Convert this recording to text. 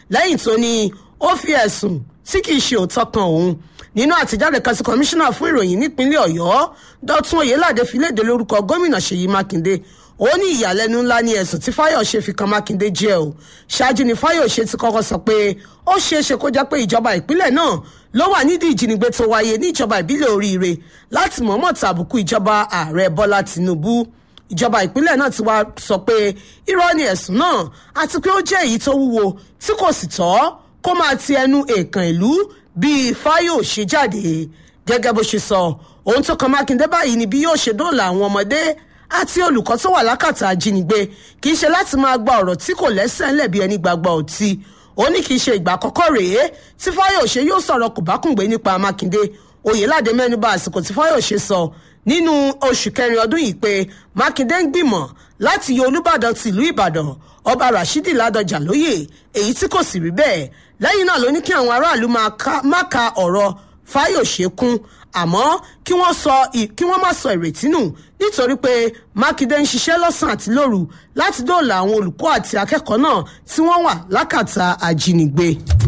lẹ́yìn tó ní ó fi ẹ̀sùn tí kì í ṣe òótọ́ kan òun nínú àtijáde kan sí kọmíṣánná fún ìròyìn nípínlẹ̀ ọ̀yọ́ dọ́tún oyèládé fi léde lórúkọ gómìnà ṣèyí mákindé ó ní ìyàlẹ́nu ńlá ní ẹ̀sùn tí fáyọ̀ṣe fi kan mákindé jẹ́ o ṣáájú ni fáyọ̀ṣe ti kọ́kọ́ sọ pé ó ṣeé ṣe kó jẹ́ pé ìjọba ìpínlẹ̀ náà ló wà nídìí ìjínigbé tó wáyé ní ìjọba ìbílẹ̀ oríire láti mọ̀ọ́mọ̀ tàbùkù ìjọba ààrẹ bọ́lá tìǹbù ìjọba ìpínlẹ̀ náà ti wá sọ pé irọ́ ni ẹ̀sùn náà àti pé ó jẹ́ èyí tó wúwo tí kò sì tọ́ kó máa ti ẹnu èèkàn ìlú bíi fáyọ̀ṣe jáde gẹ́gẹ́ bó ṣe sọ ohun tó kan mákindé báyìí ni bí yóò ṣe dóòlà àwọn ọmọdé àti olùkọ́ tó wà lákàtà ajínigbé kì í ṣe láti máa gba ọ̀rọ̀ tí kò lẹ́sẹ̀ ńlẹ̀ bí ẹni gbàgbọ́ ọtí ó ní kì í ṣe ìgbà àkọ́kọ́ rèé tí fáyọ̀ṣe yóò sọ̀rọ̀ kòbákùngbé nípa mákindé oyèládé mẹ́nuba àsìkò tí fáyọ̀ṣe sọ nínú oṣù kẹrin ọdún yìí pé mákindé ń gbìmọ̀ láti yọ olùbàdàn tìlú ìbàdàn ọba rashidi ládọjà lóyè èyí tí kò sì rí bẹ́ẹ̀ lẹ́yìn náà ló ní kí àwọn aráàlú má ka ọ̀rọ̀ fáyọ̀ṣe kún àmọ́ kí wọ́n sọ kí wọ́n má sọ ìrètí nù nítorí pé mákindé ń ṣiṣẹ́ lọ́sàn-án àti lóru láti dóòlà àwọn olùkọ́ àti akẹ́kọ̀ọ́ náà tí wọ́n wà lákàtà ajínigbé.